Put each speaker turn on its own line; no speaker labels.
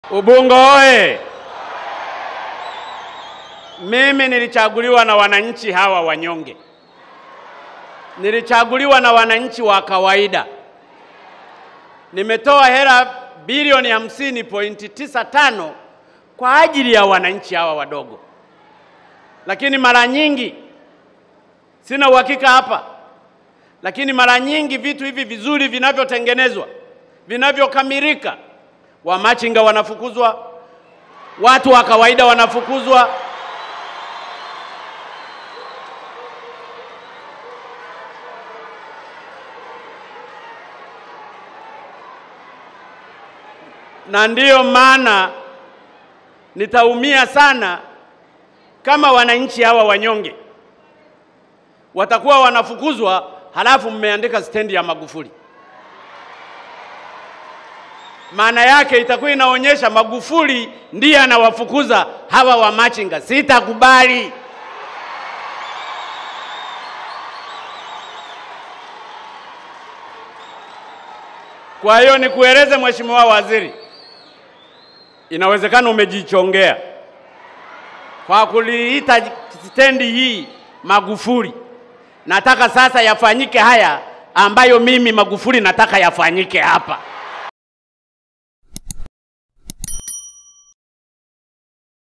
Ubungo oye! Mimi nilichaguliwa na wananchi hawa wanyonge, nilichaguliwa na wananchi wa kawaida. Nimetoa hela bilioni hamsini pointi tisa tano kwa ajili ya wananchi hawa wadogo, lakini mara nyingi sina uhakika hapa, lakini mara nyingi vitu hivi vizuri vinavyotengenezwa vinavyokamilika, wamachinga wanafukuzwa, watu wa kawaida wanafukuzwa. na ndiyo maana nitaumia sana kama wananchi hawa wanyonge watakuwa wanafukuzwa, halafu mmeandika stendi ya Magufuli. Maana yake itakuwa inaonyesha Magufuli ndiye anawafukuza hawa wamachinga. Sitakubali. Kwa hiyo nikueleze Mheshimiwa Waziri, inawezekana umejichongea kwa kuliita stendi hii Magufuli. Nataka sasa yafanyike haya ambayo mimi Magufuli nataka yafanyike hapa.